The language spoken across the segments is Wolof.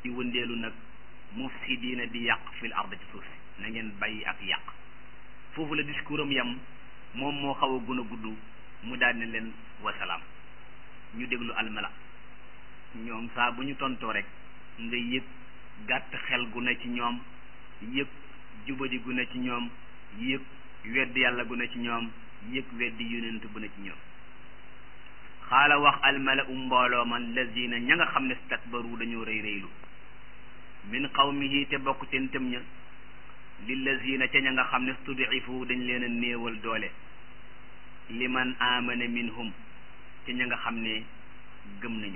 di wëndeelu nag mufsidiina di yàq fil ard ci suuf si na ngeen bàyyi ak yàq foofu la discours am yam moom moo xaw a gën a gudd mu daal ne leen wasalaam ñu déglu almala ñoom saa bu ñu tontoo rek nga yëg gàtt xel gu ne ci ñoom yëg jubadi gu ne ci ñoom yëg weddi yàlla gu ne ci ñoom yëg weddi yonent bu ne ci ñoom xaala wax almala u mbooloo man lazina ña nga xam ne stakbaru dañoo rëy rëylu min qawmihi te bokk ca ntëm ña lillazina ca ña nga xam ne studifu dañ leen a néewal doole liman amana minhum ca ña nga xam ne gëm nañu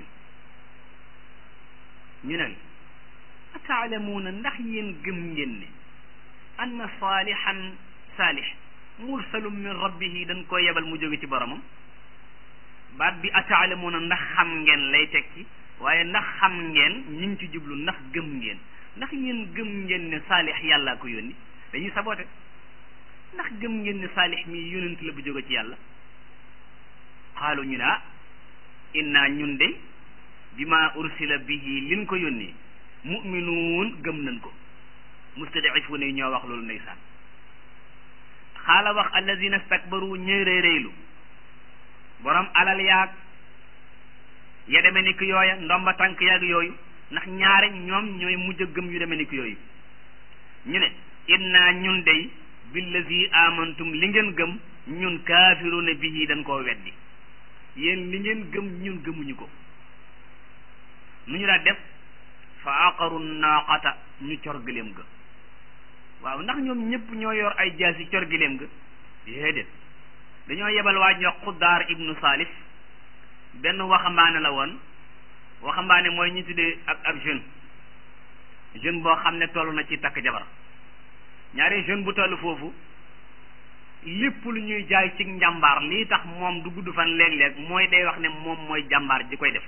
ñu ne ataalamuuna ndax yéen gëm ngeen ne anna saalihan saalih mursalum min rabbihi dañ ko yebal mu jóge ci boromam baat bi ataalamuuna ndax xam ngeen lay tekki waaye ndax xam ngeen ñu ngi ci jublu ndax gëm ngeen ndax yéen gëm ngeen ne saalix yàllaa ko yónni dañuy saboote ndax gëm ngeen ne saalix mi yónent la bu jóge ci yàlla xaalu ñu ne ah inna ñun de bima ursila bihi liñ ko yónnee muminuun gëm nañ ko mustadifuuna yi ñoo wax loolu ndeysaan xaala wax alladina stakbaru ñëy rëy rëylu borom alal yaag ya deme ni ki yooya ndomba tànk yaag yooyu ndax ñaare ñoom ñooy mujj a gëm yu deme ni ki yooyu ñu ne inna ñun dey billazi amantum li ngeen gëm ñun kaafiruuna bihi dañ koo weddi yéen li ngeen gëm ñun gëmuñu ko nu ñu daa def fa aqaru naaqata ñu cor gëléem ga waaw ndax ñoom ñëpp ñoo yor ay jaasi cor gëléem ga déedéet dañoo yebal waa ñoo xuddaar ibnu salif benn waxambaane la woon waxambaane mooy ñu tuddee ak ab jeune jeune boo xam ne toll na ci takk jabar ñaari jeune bu toll foofu lépp lu ñuy jaay ci njàmbaar lii tax moom du gudd fan léeg-léeg mooy day wax ne moom mooy jàmbaar ji koy def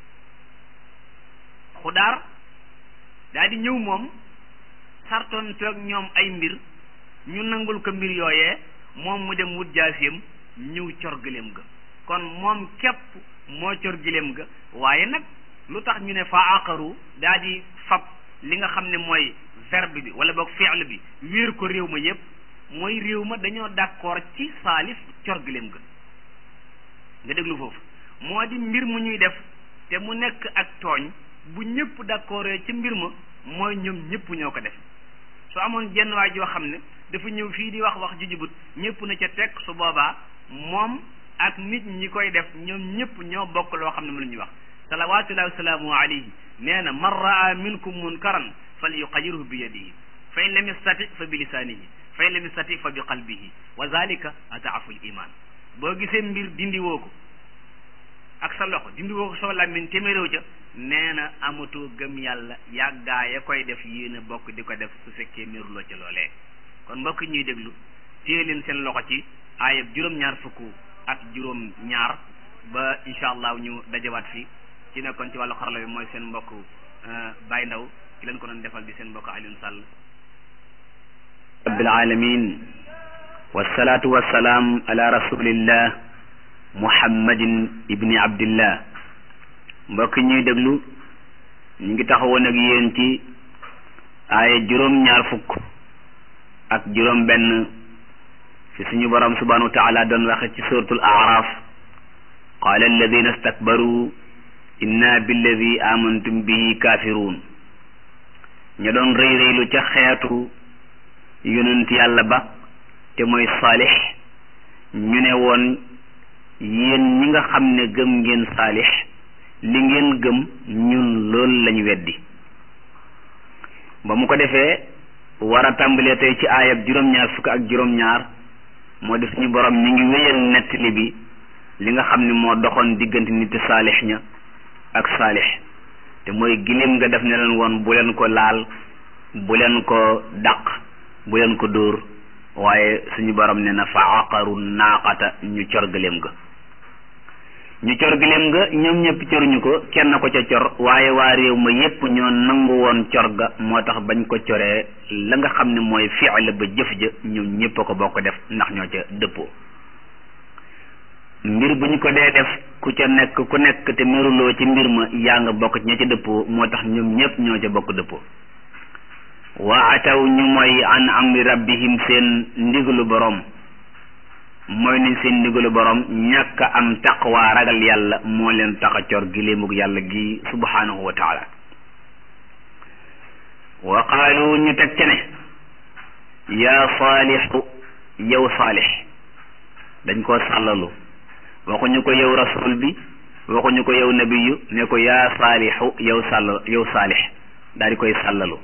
xudaar daa di ñëw moom sartoon toog ñoom ay mbir ñu nangul ko mbir yooyee moom mu dem wut jaasiyam ñëw cor gëléem ga kon moom képp moo cor gëléem ga waaye nag lu tax ñu ne fa aqaru daa di fab li nga xam ne mooy verbe bi wala boog fi'l bi wéer ko réew ma yépp mooy réew ma dañoo d'accord ci saalif cor gëléem ga nga déglu foofu moo di mbir mu ñuy def te mu nekk ak tooñ bu ñëpp d'accord ci mbir ma mooy ñoom ñëpp ñoo ko def su amoon jenn waay joo xam ne dafa ñëw fii di wax wax ju jubut ñëpp na ca teg su boobaa moom ak nit ñi koy def ñoom ñëpp ñoo bokk loo xam ne mu la ñuy wax salawatullahi wasalaamu alayhi nee na man raa minkum munkaran fal yuqayirhu bi yadihi fa in lam yastati fa bi lisaanihi fa in lam yastati fa bi qalbihi wa zalika ataafu l iman boo gisee mbir dindi woo ko ak sa loxo dindi woo ko soo làmmiñ téméréw ca nee na amatoo gëm yàlla yàggaa ya koy def yéen a bokk di ko def su fekkee miruloo ca loolee kon mbokk ñuy déglu téye leen seen loxo ci aayab juróom-ñaar fukk ak juróom-ñaar ba incha allah ñu dajawaat fi ci nekkoon ci wàllu xarala bi mooy seen mbokk Baye Ndaw ki leen ko doon defal di seen mbokk Alioune Sall rabbil alamin wasalaatu wasalaam ala rasulillah muhammadin ibni abdillah mbokk ñuy déglu ñu ngi taxawoon ak yéen ci aaya juróom-ñaar fukk ak juróom benn fi suñu borom subhanahu wa taala doon waxe ci suratul araf qaala alladina stakbaru inna billadi amantum bihi kaafiruun ña doon rëy rëylu ca xeetu yonent yàlla ba te mooy saalix ñu ne woon yéen ñi nga xam ne gëm ngeen saalix li ngeen gëm ñun loolu lañ weddi ba mu ko defee war a tàmbalee tey ci aayab juróom-ñaar fukk ak juróom-ñaar moo di suñu borom ñu ngi wéyal nettali bi li nga xam ne moo doxoon diggante nit saalix ña ak saalix te mooy giléem nga def ne leen woon bu leen ko laal bu leen ko dàq bu leen ko dóor waaye suñu borom ne na fa aqaru naaqata ñu cor giléem ga ñu cor giléem nga ñoom ñëpp coruñu ko kenn ko ca cor waaye waa réew ma yépp ñoo nangu woon cor ga moo tax bañ ko coree la nga xam ne mooy fi'l ba jëf ja ñoom ñëpp a ko bokk def ndax ñoo ca dëppoo mbir bu ñu ko dee def ku ca nekk ku nekk te meruloo ci mbir ma yaa nga bokk ci ña ca dëppoo moo tax ñoom ñépp ñoo ca bokk dëppoo waa ataw ñu mooy an amri rabbihim seen ndigalu borom mooy nañ seen ndigalu borom ñàkk am taqwa ragal yàlla moo leen tax a cor giléemug yàlla gi subhanahu wa taala wa qaalu ñu teg ca ne yaa saalixu yow saalix dañ koo sàllalu waxuñu ko yow rasul bi waxuñu ko yow nabiyu ne ko yaa saalixu yow sàll yow saalix daal di koy sàllalu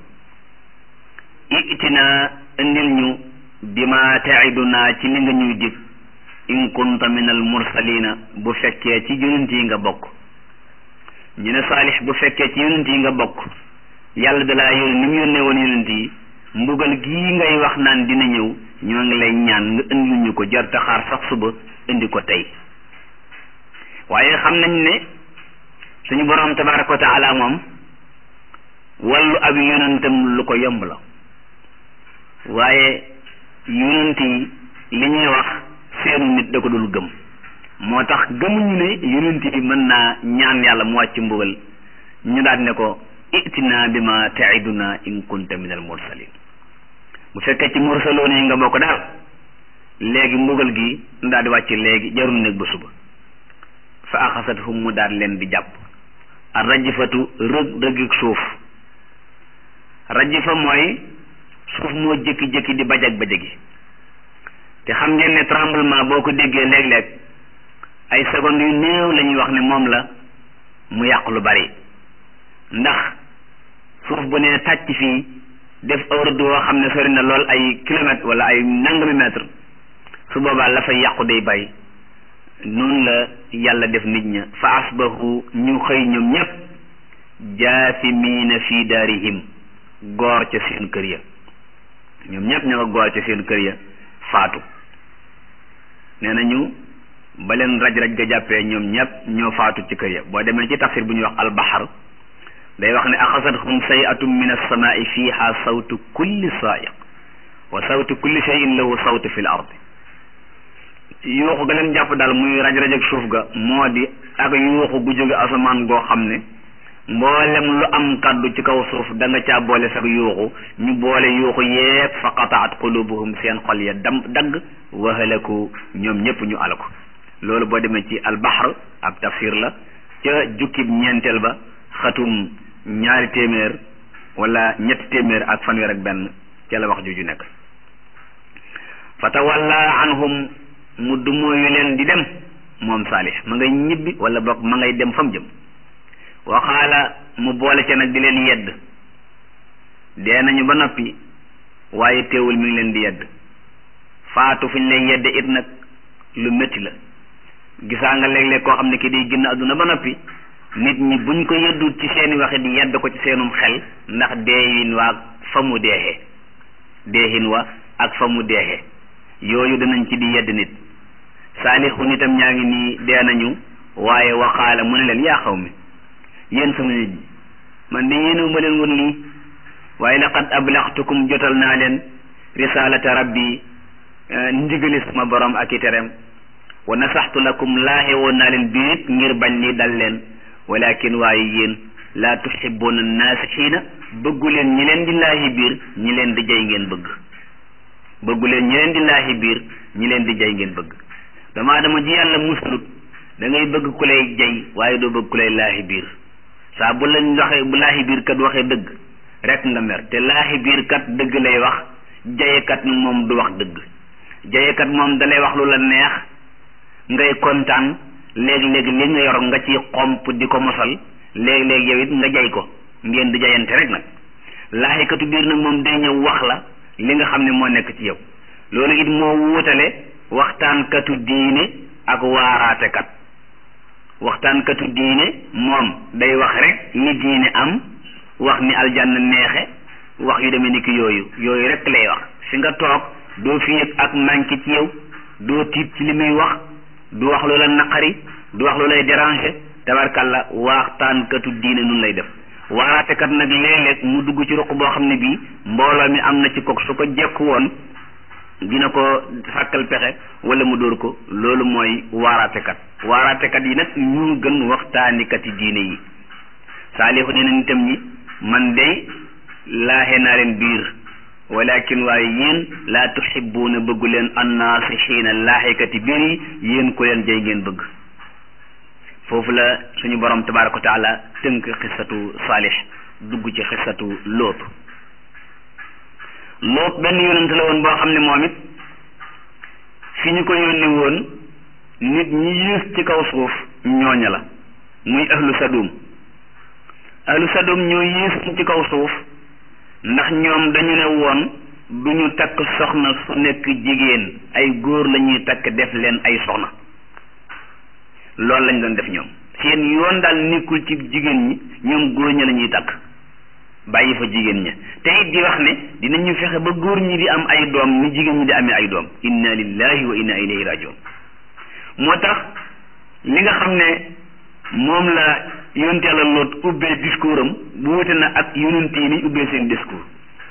itina indil ñu bima taiduna ci li nga ñuy dig in kunta min al mursalina bu fekkee ci yonent yi nga bokk ñu ne saalix bu fekkee ci yonent yi nga bokk yàlla da laa yónni ni mu yónnee woon yonent yi mbugal gii ngay wax naan dina ñëw ñoo ngi lay ñaan nga indil ñu ko jar taxaar sax suba indi ko tey waaye xam nañ ne suñu boroom tabaraka wa taala moom wàllu ab yonentam lu ko yomb la waaye yonent yi li ñuy wax seenu nit da ko dul gëm moo tax gëmuñu ne yonent yi mën naa ñaan yàlla mu wàcc mbugal ñu daal ne ko itina bi ma taiduna in kunta min al mursalin bu fekkee ci mursaloon yi nga bokk daal léegi mbugal gi daal di wàcc léegi jarul nekk ba suba fa axasathum mu daal leen di jàpp a rajifatu rëg rëgig suuf rajifa mooy suuf moo jëkki-jëkki di bajag bajagi te xam ngeen ne tremblement boo ko déggee léeg-léeg ay secondes yu néew la ñuy wax ne moom la mu yàq lu bari ndax suuf bu ne tàcc fii def awrad woo xam ne sori na lool ay kilomètres wala ay nangami mètre su boobaa la fay yàqu day bay noonu la yàlla def nit ña fa asbahu ñu xëy ñoom ñépp jaasimiina fi daarihim goor ca seen kër ya ñoom ñépp ña nga goor ca seen kër ya faatu nee nañu ba leen raj-raj ga jàppee ñoom ñépp ñoo faatu ci kër ya boo demee ci tafsir bu ñuy wax albaxar day wax ne axasathum sayiatum min alsamaai fiha sawtu kulli saiq wa sawtu kulli cheyin lahu sawtu fi l ardi yuuxu ga leen jàpp daal muy raj-raj ak suuf ga moo di ak yuuxu gu jóge asamaan goo xam ne mboolem lu am kaddu ci kaw suuf da nga caa boole sax yuuxu ñu boole yuuxu yépp fa qataat qulubuhum seen xol ya dam dagg wa halaku ñoom ñépp ñu alako loolu boo demee ci albaxar ab tafsir la ca jukkib ñeenteel ba xatum ñaari téeméer wala ñetti téeméer ak fanweer ak benn ca la wax juju nekk fa tawalla anhum mu dumóoyu leen di dem moom saalix ma ngay ñibbi wala boog ma ngay dem fa mu jëm waxaala mu boole ca nag di leen yedd dee nañu ba noppi waaye teewul mi ngi leen di yedd faatu fu ñu lay yedde it nag lu métti la gisaa nga léeg-léeg koo xam ne ki day génn àdduna ba noppi nit ñi buñ ko yeddut ci seeni waxe di yedd ko ci seenum xel ndax deehin waa fa mu deexee deehin wa ak fa mu deexee yooyu danañ ci di yedd nit saalixu nitam ñaa ngi nii dee nañu waaye waxaala mu ne leen yaa xaw mi yéen sama nit ñi man de yéenewu ma leen woon lii waaye laqad ablaxtukum jotal naa leen risalata rabbi ndigali sama borom ak i tereem wa nasaxtu lakum laaxe woon naa leen biit ngir bañ lii dal leen walakin waaye yéen laa tuxibuuna naasixiina bëggu leen ñi leen di laahi biir ñi leen di jay ngeen bëgg bëggu leen ñi leen di laahi biir ñi leen di jay ngeen bëgg dama dama ji yàlla musalut da ngay bëgg ku lay jay waaye doo bëgg ku lay laahi biir saa bu lañ waxee bu laahi biir kat waxee dëgg rek nga mer te laahi biir kat dëgg lay wax jayekat nag moom du wax dëgg jayekat moom dalay wax lu la neex ngay kontaan léeg-léeg li nga yor nga ci xomp di ko mosal léeg-léeg yow it nga jay ko ngeen di jayante rek nag laahikatu biir nag moom day ñëw wax la li nga xam ne moo nekk ci yow loolu it moo wuutale waxtaankatu diine ak waaraatekat waxtaankatu diine moom day wax rek ni diine am wax ni aljanna neexe wax yu demee ni ki yooyu yooyu rek lay wax fi nga toog doo fi yëg ak manqué ci yow doo tiit ci li muy wax du wax loola naqari du wax loolay déranger tabarkalla waxtaankatu diine nun lay def waaraatekat nag léeg-léeg mu dugg ci ruq boo xam ne bii mbooloo mi am na ci kook su ko jekku woon dina ko sàkkal pexe wala mu dóor ko loolu mooy waaraatekat waaraatekat yi nag ñu gën waxtaanikat yi diine yi saalihu nee na nitam ñi man de laaxe naa leen biir walakin waaye yéen laa tuxibuuna bëggu leen annaasixiina laaxekati biir yi yéen ko leen jay ngeen bëgg foofu la suñu borom tabaraka wa taala tënk xissatu saalix dugg ci xissatu loot loot benn yonent la woon boo xam ne moom it fi ñu ko yónni woon nit ñi yées ci kaw suuf ñooña la muy ahlu sadum ahlu sadum ñoo yées ci kaw suuf ndax ñoom dañu ne woon du ñu takk soxna su nekk jigéen ay góor la ñuy takk def leen ay soxna loolu lañ doon def ñoom seen yoon daal nekkul ci jigéen ñi ñoom góor ña la ñuy takk bàyyi fa jigéen ña te it di wax ne dinañu fexe ba góor ñi di am ay doom ni jigéen ñi di amee ay doom inna lillahi wa inna ilayhi rajiun moo tax li nga xam ne moom la yonent yàlla loot ubbee discours am bu wute na ak yonent yi ni ubbee seen discours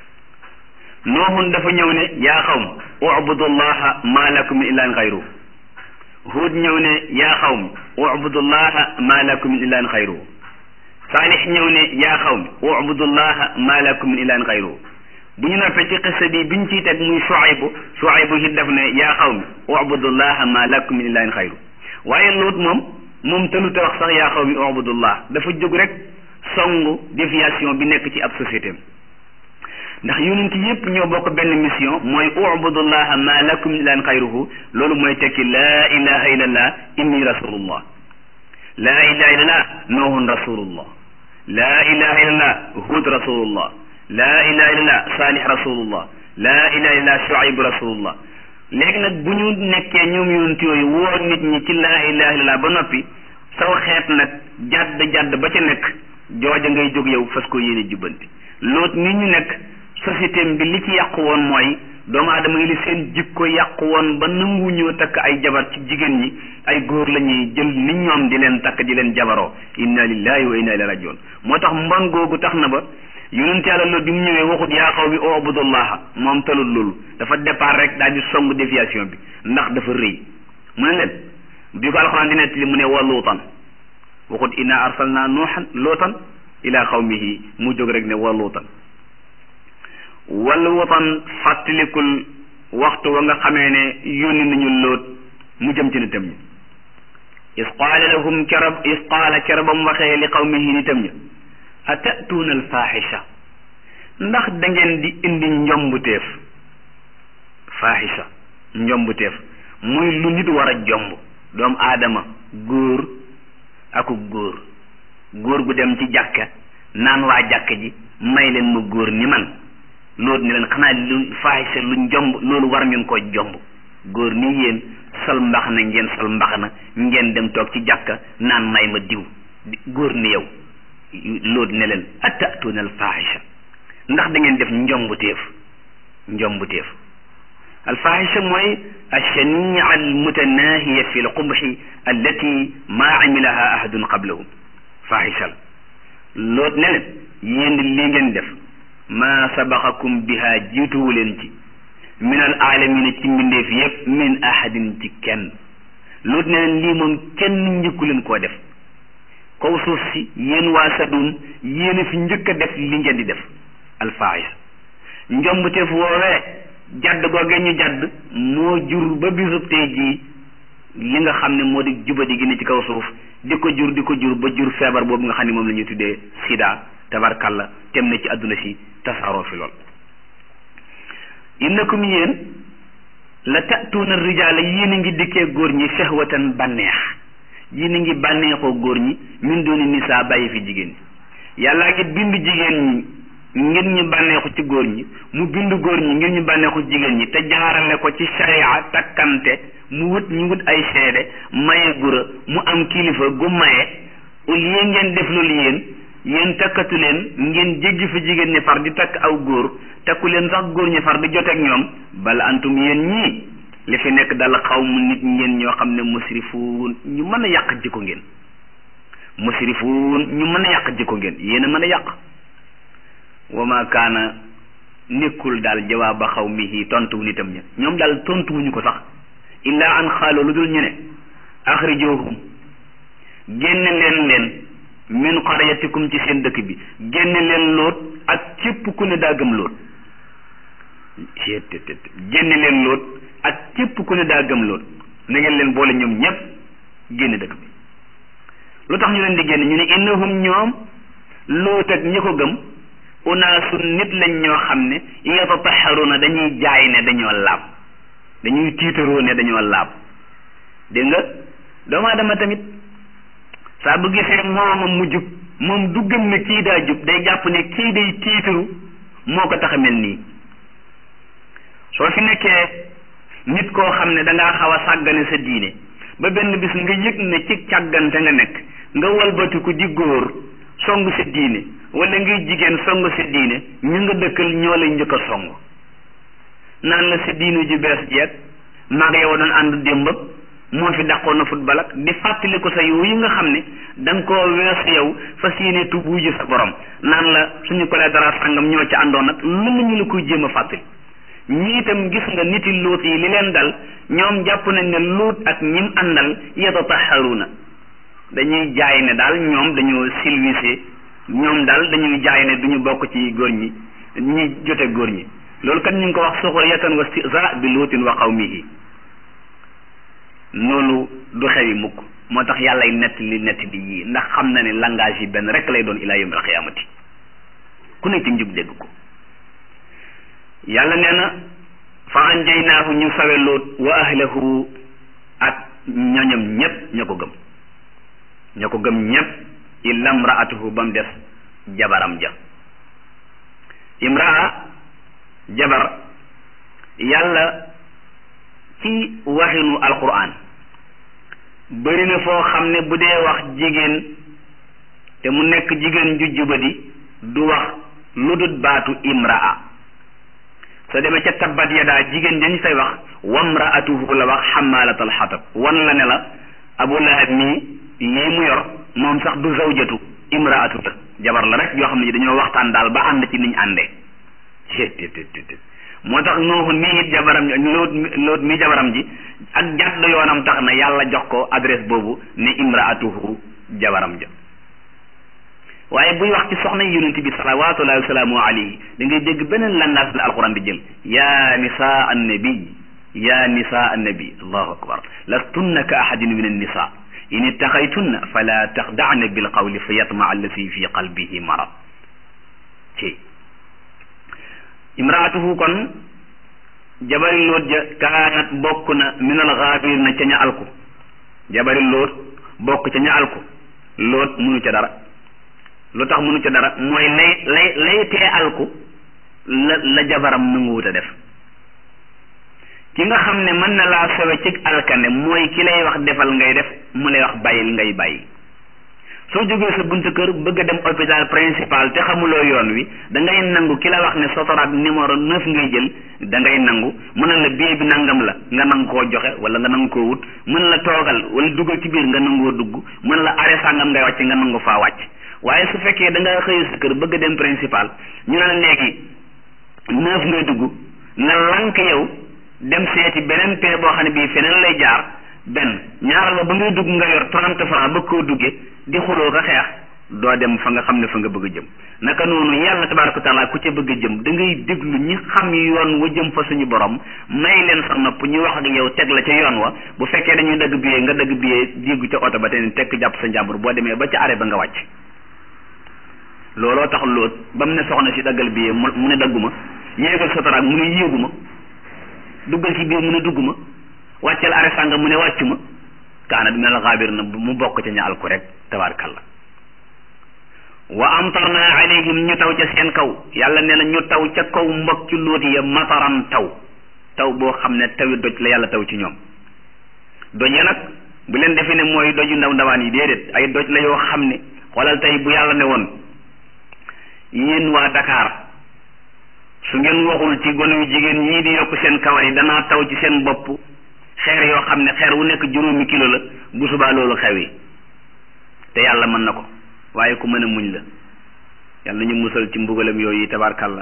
nooxun dafa ñëw ne yaa xawm ubudullaha ma lakum min ilahin xayru huud ñëw ne yaa xawm ubudullaha ma lakum min ilahin xayru saalix ñëw ne yaa xawm ubudullaha ma lakum min ilahin xayru bu ñu noppee ci xissa bi biñ ciy teg muy Shuaybu Shuaybu it def ne yaa xawmi ubudullaha ma lakum min ilahin xayru waaye loot moom moom tëlu te wax sax yaa xawmi ubudullah dafa jóg rek songu déviation bi nekk ci ab société ndax yonent yépp ñoo bokk benn mission mooy ubudullaha ma lakum min ilahin xayruhu loolu mooy tekki laa ilaha illallah inni rasulullah laa ilaha illallah nuhun rasulullah laa ilaha illallah hud rasulullah laa ilaha illallah saalih rasulullah laa ilaha illallah shuayb rasulullah léegi nag bu ñu nekkee ñoom yonent yooyu woo nit ñi ci laa ilaha illallah ba noppi saw xeet nag jàdd jàdd ba ca nekk jooja ngay jóg yow fas ko yéene jubbanti loot ni ñu nekk société bi li ci yàqu woon mooy doomu aadama yi li seen jikko yàqu woon ba nangu ñoo takk ay jabar ci jigéen ñi ay góor la ñuy jël ni ñoom di leen takk di leen jabaroo inna lillahi wa inna ilayhi rajiun moo tax mbon googu tax na ba yonent yàlla loolu bi mu ñëwee waxut yaa xaw mi ubudullaha moom talul loolu dafa départ rek daal di song déviation bi ndax dafa rëy mu ne leen bi ko alxuraan di nettali mu ne wa luutan waxut inna arsalna nuuxan luutan ila xawmihi mu jóg rek ne wa luutan wa luutan fàttalikul waxtu wa nga xamee ne yónni nañu loot mu jëm ci nitam ñi is qaala lahum kerab is qaala kera ba mu waxee li qawmihi nitam ñi atatuuna alfaaxisha ndax da ngeen di indi njombuteef faaxisha njombuteef muy lu nit war a jomb doomu aadama góor aku góor góor gu dem ci jàkka naan waa jàkka ji may leen ma góor ni man loolu ni leen xanaa lu faaxisha lu njomb loolu war ngeen ko jomb góor ni yéen sol mbax na ngeen sol mbax na ngeen dem toog ci jàkka naan may ma diw góor ni yow loolu ne leen atatuuna alfaaxisha ndax da ngeen def njombuteef njombuteef alfaaxisha mooy alshania almutanahiya fi lqubxi allati maa amilaha ahadun qablahum faaxisha la loolu ne leen yéen li ngeen def maa sabaqakum biha jiituwu leen ci min al aalamina ci mbindeef yépp min ahadin ci kenn loolu ne leen lii moom kenn njëkku leen koo def kaw suuf si yéen waa Sadum yéen a fi njëkk a def li ngeen di def alfaahisa njombuteef woowee jadd googee ñu jadd moo jur ba bisub tey jii li nga xam ne moo di jubadi gi ne ci kaw suuf di ko jur di ko jur ba jur feebar boobu nga xam ne moom la ñuy tuddee sida tabarkalla tem na ci àdduna si tasaaroo fi lool innakum yéen la tatuuna rijaala yéen a ngi dikkee góor ñi shahwatan bànneex yéen a ngi bànneexoo góor ñi min dooni nisaa bàyyi fi jigéen ñi yàllaa ngi bind jigéen ñi ngir ñu bànneexu ci góor ñi mu bind góor ñi ngir ñu bànneexu ci jigéen ñi te jaarale ko ci sharia takkante mu wut ñu wut ay seede maye gura mu am kilifa gu maye au lieu ngeen def loolu yéen yéen takkatu leen ngeen jéggi fa jigéen ñi far di takk aw góor takku leen sax góor ñi far di joteeg ñoom bala antum yéen ñii li fi nekk dal xaw mu nit ngeen ñoo xam ne musrifuun ñu mën a yàq jikko ngeen musrifuun ñu mën a yàq jikko ngeen yéen a mën a yàq wa ma kaana nekkul daal jawaaba xawmihi tontuwu nitam ña ñoom daal tontuwuñu ko sax illa an xaalu lu dul ñu ne axrijuhum génne leen leen min qaryatikum ci seen dëkk bi génne leen loot ak képp ku ne daa gëm loot génne leen loot ak képp ku ne daa gëm loot na ngeen leen boole ñoom ñépp génne dëkk bi lu tax ñu leen di génne ñu ne innahum ñoom loot ak ñi ko gëm unaasun nit lañ ñoo xam ne yatataharuna dañuy jaay ne dañoo laab dañuy tiitaroo ne dañoo laab dégg nga doomu aadama tamit saa bu gisee moomam mu jub moom du gëm ne kii daa jub day jàpp ne kii day tiitaru moo ko tax a mel nii soo fi nekkee nit koo xam ne dangaa xaw a sàggane sa diine ba benn bis nga yëg ne ci càggante nga nekk nga walbatiku di góor song sa diine wala ngay jigéen song sa diine ñu nga dëkkal ñoo lay njëkk a song naan la sa diine ju bees jeeg maag yow doon ànd démb moo fi dàqoon na football ak di fàttali ko sa yooyu nga xam ne da nga koo weesu yow fas yéene tubu ji sa borom naan la suñu ko dara sàngam ñoo ci àndoon nag lu ñu la koy jéem a fàttali ñii itam gis nga niti luut yi li leen dal ñoom jàpp nañ ne luut ak ñim àndal yatataharuna dañuy jaay ne daal ñoom dañoo silvisé ñoom daal dañuy jaay ne duñu bokk ci góor ñi ñi jote góor ñi loolu kat ñu ngi ko wax suxriyatan wa istihza bi luutin wa qawmihi loolu du xewi mukk moo tax yàllay nett li nett li yii ndax xam na ne langage yi benn rek lay doon ilaa yawmil xiyaamati ku ne ci njub dégg ko yàlla nee na fa anjaynaahu ñu sawe loot wa ahlahu ak ñoñam ñépp ña ko gëm ña ko gëm ñépp illa mraatuhu ba mu des jabaram ja imraa jabar yàlla ci waxinu alquran bëri na foo xam ne bu dee wax jigéen te mu nekk jigéen ju jubadi du wax lu dut baatu imraa soo demee ca tabbat yadaa jigéen dañ fay wax wamraatuhu la wax xamalatal xatab wan la ne la abu lahab mii lii mu yor moom sax du zawjatu imraatu la jabar la rek yoo xam ne dañoo waxtaan daal ba ànd ci niñ àndee moo tax nooxu nii it jabaram loot loot mi jabaram ji ak jàdd yoonam tax na yàlla jox ko adresse boobu ne imraatuhu jabaram ja waaye buy wax ci soxna yonent bi salawatullahi wasalaamu alayhi da ngay dégg beneen langage la alquran di jël ya nisaa annabi ya nisaa annabi allahu akbar lastunna ka ahadin min annisa in ittaxaytunna fala taxdacna bilqawli fa yatma allati fi qalbihi marad ci imraatuhu kon jabari loot ja kaanat bokk na min alxaabir na ca ña alku jabari loot bokk ca ña alku loot munu ca dara lu tax munu ca dara mooy lay lay lay tee alku la la jabaram nanguwut a def ki nga xam ne mën na laa sowe ci alkande mooy ki lay wax defal ngay def mu lay wax bàyyil ngay bàyyi soo jógee sa buntu kër bëgg a dem hôpital principal te xamuloo yoon wi da ngay nangu ki la wax ne sotoraat numéro neuf ngay jël da ngay nangu mën na la billet bi nangam la nga nangu koo joxe wala nga nangu koo wut mën la toogal wala duggal ci biir nga nangoo dugg mën la arrêt sàngam ngay wàcc nga nangu faa wàcc waaye su fekkee da nga xëy sa kër bëgg a dem principal ñu ne la léegi neuf ngay dugg nga lank yow dem seeti beneen pee boo xam ne bii feneen lay jaar benn ñaaral ba ba ngay dugg nga yor trente francs bëgg koo duggee di xuloo ko xeex doo dem fa nga xam ne fa nga bëgg a jëm naka noonu yàlla tabaraka wa taala ku ca bëgg a jëm da ngay déglu ñi xam yoon wa jëm fa suñu borom may leen sa nopp ñu wax ak yow teg la ca yoon wa bu fekkee dañuy dagg billet nga dagg billet jéggu ca oto ba te ne tekk jàpp sa njàmbur boo demee ba ca arrêt ba nga wàcc looloo tax loot ba mu ne soxna si daggal billet mu ne dagguma yéegal sotaraak mu ne yéeguma duggal ci biir mu ne dugguma wàcceel arrêt sànga mu ne wàccuma kaana min al xaabir na mu bokk ca ña alku rek tabaarkalla wa amtarna alayhim ñu taw ca seen kaw yàlla nee na ñu taw ca kaw mbokk ci lóot ya mataran taw taw boo xam ne tawi doj la yàlla taw ci ñoom doj ya nag bu leen defee ne mooy doju ndaw ndawaan yi déedéet ay doj la yoo xam ne xoolal tey bu yàlla ne woon yéen waa Dakar su ngeen waxul ci gone yu jigéen ñii di yokk seen kawar yi danaa taw ci seen bopp xeer yoo xam ne xeer wu nekk juróomi kilo la bu subaa loolu xew yi te yàlla mën na ko waaye ku mën a muñ la yàlla nañu musal ci mbugalam yooyu tabarkalla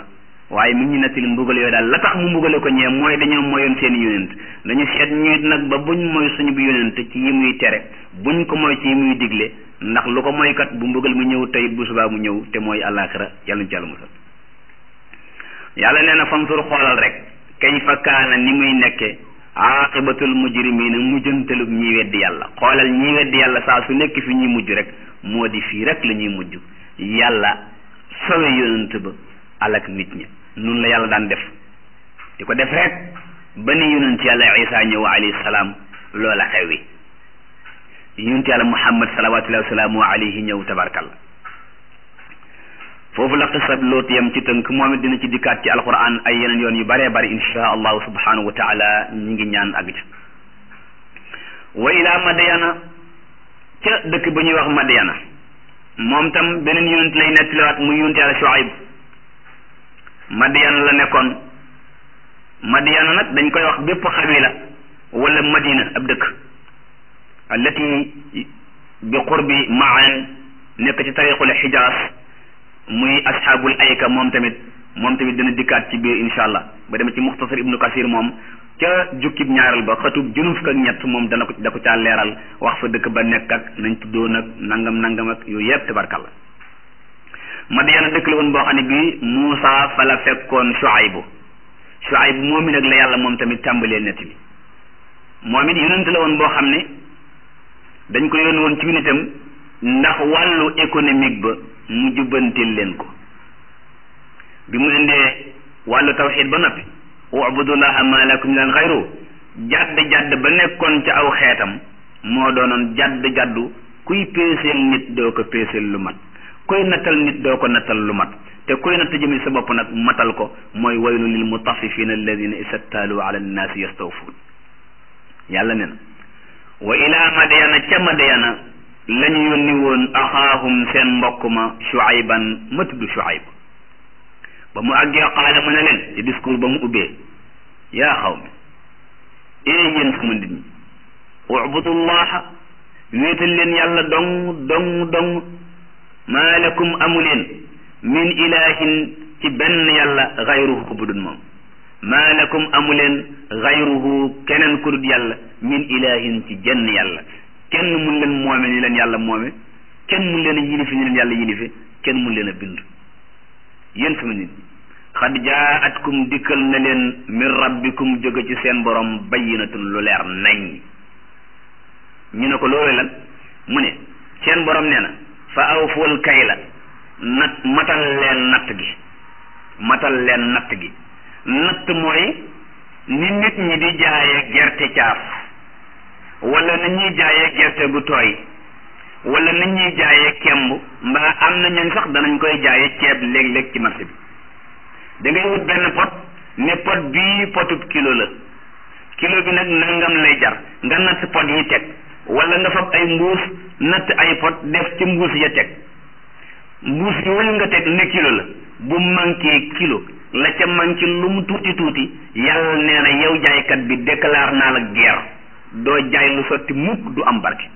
waaye mi ngi ñu nettali mbugal yooyu daal la tax mu mbugale ko ñee mooy dañoo moyoon seen yonent dañu seet ñuy nag ba buñ moy suñu bi yonent ci yi muy tere buñ ko moy ci yi muy digle ndax lu ko moykat bu mbugal mu ñëw tey bu subaa mu ñëw te mooy àllaaxira yàlla ñu ci yàlla musal yàlla nee na fansur xoolal rek kayfa kaana ni muy nekke aqibatul mujrimina mujjantalub ñi weddi yàlla xoolal ñi weddi yàlla saa su nekk fi ñuy mujj rek moo di fii rek la ñuy mujj yàlla sowe yonent ba alak nit ñi nun la yàlla daan def di ko def rek ba ni yonent yàlla isa ñëw alayhi salaam loola xewi yonent yàlla muhammad salawatullahi wasalaamu alayhi ñëw tabarkalla foofu la xisab loot yam ci tënk moom it dina ci dikkaat ci alquran ay yeneen yoon yu bëree bëri insha allahu subhanahu wa taala ñi ngi ñaan ak ca wa ila madyana ca dëkk ba ñuy wax madyana moom tam beneen yonent lay nettaliwaat muy yonent yàlla Shuayb Madiyan la nekkoon Madiyan nag dañ koy wax bépp xabila wala madina ab dëkk allati bi qurbi maan nekk ci tariqul xijaas muy asxaabul ayka moom tamit moom tamit dina dikkaat ci biir insha allah ba demee ci muxtasar ibnu kasir moom ca jukkib ñaareel ba xatub junub fukk ak ñett moom dana ko da ko caa leeral wax fa dëkk ba nekk ak nañ tuddoo nag nangam nangam ak yooyu yëpp tabarkalla Madiyana dëkk la woon boo xam ne bii Muusa fa la fekkoon Shuaybu Shuaybu moom mi nag la yàlla moom tamit tàmbalee nett bi moom it yonent la woon boo xam ne dañ ko yónni woon ci nitam ndax wàllu économique ba mu jubbantil leen ko bi mu indee wàllu tawxid ba noppi ubudullaha ma lakum min xayru jadd jadd ba nekkoon ca aw xeetam moo doonoon jadd jaddu kuy peeseel nit doo ko peeseel lu mat kuy nattal nit doo ko nattal lu mat te kuy natt jëmi sa bopp nag matal ko mooy waylu lil mutaffifina alladina isattaalu ala annaasi yastawfuun yàlla ne na wa ila madyana ca madyana la ñu yónni woon axaahum seen mbokk ma shuayban ma tudd shuayb ba mu àggee qaala mu ne leen ci discours ba mu ubbee yaa xaw mi ee yéen sama nit ñi ubudullaha wéetal leen yàlla dong dong dong maa lakum amu leen min ilahin ci benn yàlla xayruhu bu dul moom maa lakum amu leen xayruhu keneen ku dul yàlla min ilahin ci jenn yàlla kenn mun leen moome ni leen yàlla moome kenn mun leen a yilifi ni leen yàlla yilife kenn mun leen a bind yéen sama nit ñi xad jaatkum dikkal na leen min rabbikum jóge ci seen borom bayyinatun lu leer nañ ñu ne ko loolu lan mu ne seen borom nee na fa awful kayla nat matal leen natt gi matal leen natt gi natt mooy ni nit ñi di jaaye gerte caaf wala na ñuy jaayee gerte gu tooy wala na ñuy jaayee kemb mbaa am na ñooñ sax danañ koy jaayee ceeb léeg-léeg ci marché bi da ngay wut benn pot ne pot bii potub kilo la kilo bi nag nangam lay jar nga natt pot yi teg wala nga fab ay mbuus natt ay pot def ci mbuus ya teg mbuus yooyu nga teg ne kilo la bu manqué kilo la ca manqué lu mu tuuti tuuti yàlla nee na yow jaaykat bi déclare naa la guerre doo jaay lu sotti mukk du am barke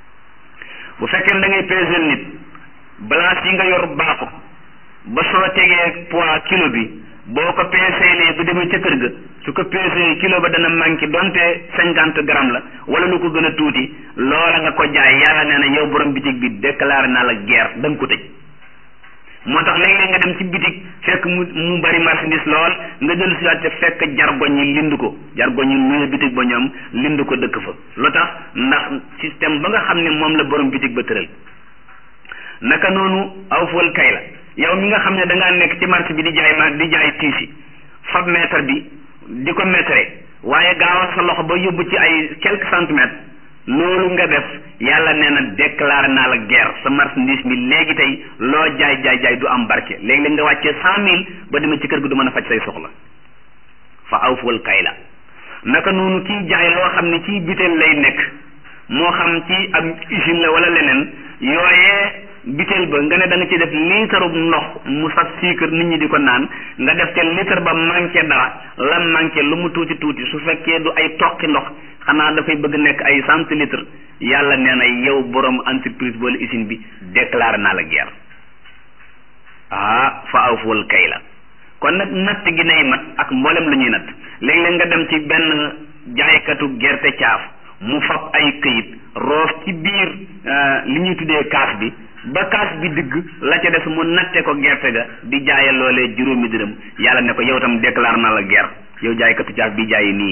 bu fekkee da ngay peser nit balance yi nga yor baaxu ba soo tegee poids kilo bi boo ko peeseelee bu demee ca kër ga su ko peesee kilo ba dana manqué donte cinquante grammes la wala lu ko gën a tuuti loola nga ko jaay yàlla nee na yow borom bitig bi déclaré naa la guerre da nga ko tëj moo tax léeg-léeg nga dem ci bitig fekk mu mu bari marchandise lool nga jël si waat fekk jargoñ yi lind ko jargoñ yi muy bitig ba ñoom lind ko dëkk fa lu tax ndax système ba nga xam ne moom la borom bitig ba tëral naka noonu aw fol kay la yow mi nga xam ne da ngaa nekk ci marché bi di jaay ma di jaay tiisi fab mètre bi di ko mètre waaye gaawal sa loxo ba yóbbu ci ay quelques centimètres loolu nga def yàlla nee na déclaré naa la guerre sa marchandise mi léegi tey loo jaay jaay jaay du am barke léegi-léeg nga wàccee cent mille ba demee ci kër gi du mën a faj say soxla fa awful kay la naka noonu kiy jaay loo xam ne ci bitel lay nekk moo xam ci ab usine la wala leneen yooyee bitel ba nga ne da nga ci def litre ndox mu saf sucre nit ñi di ko naan nga def ca litre ba manqué dara la manqué lu mu tuuti tuuti su fekkee du ay toqi ndox xanaa dafay bëgg nekk ay centilitre yàlla nee na yow borom entreprise wala usine bi déclaré naa la guerre ah fa awful kay la kon nag natt gi nay mat ak mboolem lu ñuy natt léeg-léeg nga dem ci benn jaaykatu gerte caaf mu fab ay këyit roof ci biir li ñuy tuddee kaas bi ba kaas bi digg la ca des mu natte ko gerte ga di jaaye loolee juróomi dërëm yàlla ne ko yow tam déclare na la guerre yow jaaykatu caaf bi jaayi nii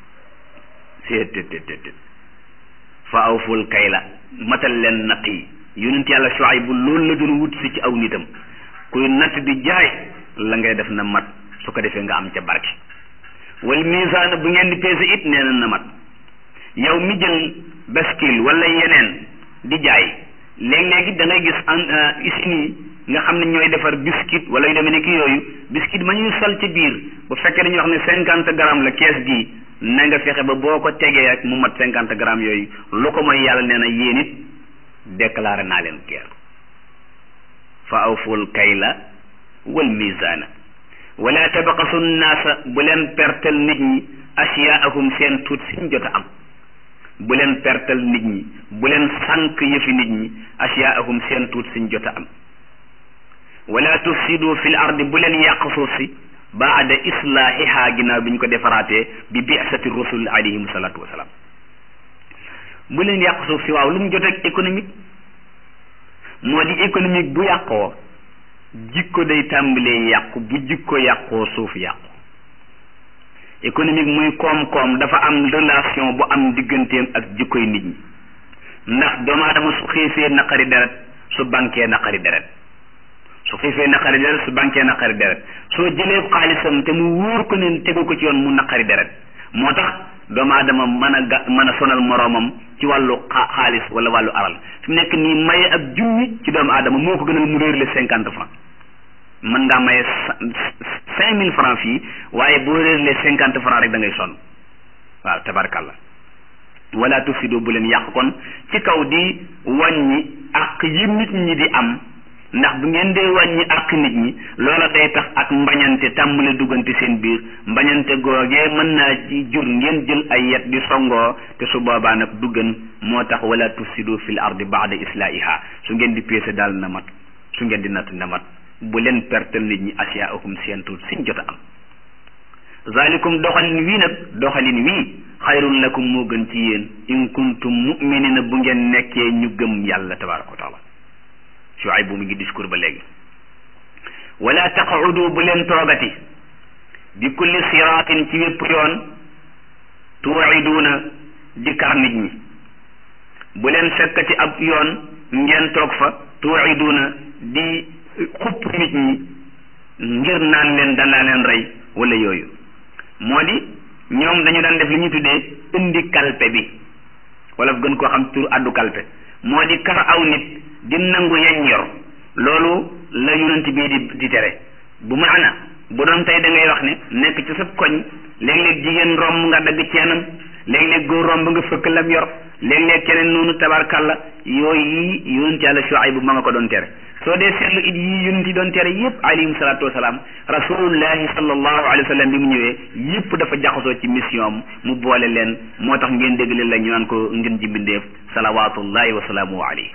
seet tet tet tet fa awful kayla matal leen natt yi yonent yàlla Shuayb bu loolu la doon wut si ci aw nitam kuy natt di jaay la ngay def na mat su ko defee nga am ca barke wal misaan bu ngeen di peese it nee na na mat yow mi jël baskil wala yeneen di jaay léeg-léegi da ngay gis en usines yi nga xam ne ñooy defar biscuit wala yu demee ni ki yooyu biscuit ma ñuy sol ci biir bu fekkee dañuy wax ne cinquante grammes la kees gii na nga fexe ba boo ko tegee ak mu mat cinquante grammes yooyu lu ko mooy yàlla nee na yéen it déclaré naa leen guerre fa awful kayla wal mizaana wala tabaqasu naasa bu leen pertal nit ñi asiyaahum seen tuut siñ jot a am bu leen pertal nit ñi bu leen sànq yëfi nit ñi asiyaahum seen tuut siñ jot a am wala tufsidu fil ardi bu leen yàq suuf si baada islaahiha ginnaaw bi ñu ko defaraatee bi bi'sati rusul alayhim salaatu wasalaam bu leen yàq suuf si waaw lu mu jot ak économique moo di économique bu yàqoo jikko day tàmbalee yàqu bu jikko yàqoo suuf yàqu économique muy koom-koom dafa am relation bu am digganteem ak jikkoy nit ñi ndax doomu aadama su xiifee naqari deret su bankee naqari deret su xiifee naqari deret su bankee naqari deret soo jëlee xaalisam te mu wóor ko ne tegu ko ci yoon mu naqari deret moo tax doomu aadama mën a ga mën a sonal moroomam ci wàllu xaalis wala wàllu alal fi mu nekk nii maye ab junni ci doomu aadama moo ko gënal mu réer le cinquante francs mën ngaa maye cinq mille francs fii waaye boo réer le cinquante francs rek da ngay sonn waaw tabarkalla wala tufsidu bu leen yàq kon ci kaw di wàññi ak yi nit ñi di am ndax bu ngeen dee wàññi ak nit ñi loola day tax ak mbañante tàmbale duggante seen biir mbañante googee mën naa ci jur ngeen jël ay yet di songoo te su boobaa nag duggan moo tax wala tufsidu fil ardi baada islaahiha su ngeen di peese daal na mat su ngeen di natt na mat bu leen pertal nit ñi asiyaahum seen tuut siñ jot a am zalikum doxalin wii nag doxalin wii xayrun lakum moo gën ci yéen in kuntum muminina bu ngeen nekkee ñu gëm yàlla tabaraka wa taala Shuayb bu mu ngi discours ba léegi wala taqudu bu leen toogati bi kulli siraatin ci wépp yoon tuiduuna di kar nit ñi bu leen fekkati ab yoon ngeen toog fa tuiduuna di xupp nit ñi ngir naan leen danaa leen rey wala yooyu moo di ñoom dañu daan def li ñuy tuddee indi kalpe bi wala gën koo xam tur addu kalpe moo di kar aw nit di nangu yañ yor loolu la yonent bii di di tere bu maana bu doon tey da ngay wax ne nekk ci sa koñ léeg-léeg jigéen romb nga dagg ceenam léeg-léeg góor romb nga fëkk lam yor léeg-léeg keneen noonu tabarkalla yooyu yi yonent yàlla Shuayb bu ma nga ko doon tere soo dee seetlu it yii yonent yi doon tere yépp alayhim salaatu wasalaam rasulullahi sallallahu alayhi wa sallam bi mu ñëwee yépp dafa jaxasoo ci mission am mu boole leen moo tax ngeen dégg leen la ñu naan ko ngeen ji mbindeef salawatullahi wa salaamu alayhi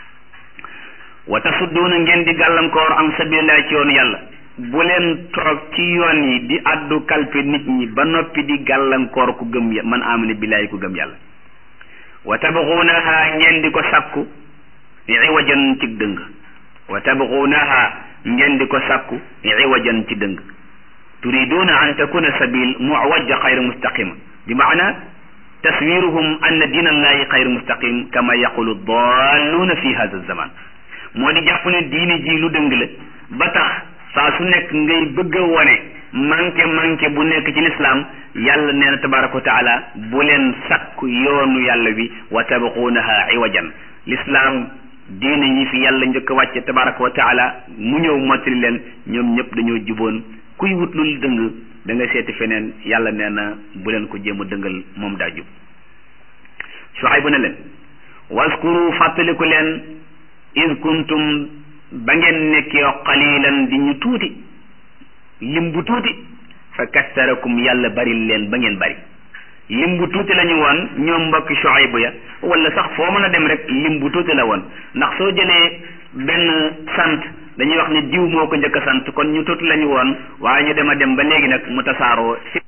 wa tasudduuna ngeen di gàllankoor an sabilillahi ci yoonu yàlla bu leen toog ci yoon yi di addu kalpe nit ñi ba noppi di gàllankoor ku gëm man amana billahi ku gëm yàlla wa tabxuunaha ngeen di ko sakku iwajan ci dëng wa tabxuunaha ngeen di ko sakku iwajan ci dëng turiduuna an takuna sabil muwajja xayru mustaqima bi maana taswiruhum anna diina allahi xayru mustaqim kama yaqulu dalluuna fi hada zaman moo di jàpp ne diine ji lu dëng la ba tax saa su nekk ngay bëgg a wone manqué manqué bu nekk ci lislaam yàlla nee na tabaraka wa taala bu leen sakku yoonu yàlla wi wa tabxuunaha iwajan lislaam diine yi fi yàlla njëkk a wàcce tabaraka wa taala mu ñëw mottali leen ñoom ñëpp dañoo juboon kuy wut lu dëng da nga seeti feneen yàlla nee na bu leen ko jéem a dëngal moom daa jub Shuayb ne leen waskuru fàttaliku leen id kuntum ba ngeen nekkee qalilan di ñu tuuti lim bu tuuti fa kassarakum yàlla baril leen ba ngeen bari lim bu tuuti la ñu woon ñoom mbokki Shuayb ya wala sax foo mën a dem rek lim bu tuuti la woon ndax soo jëlee benn sant dañuy wax ne diw moo ko njëkk a sant kon ñu tuuti lañu woon waaye ñu dem a dem ba léegi nag mu tasaaroo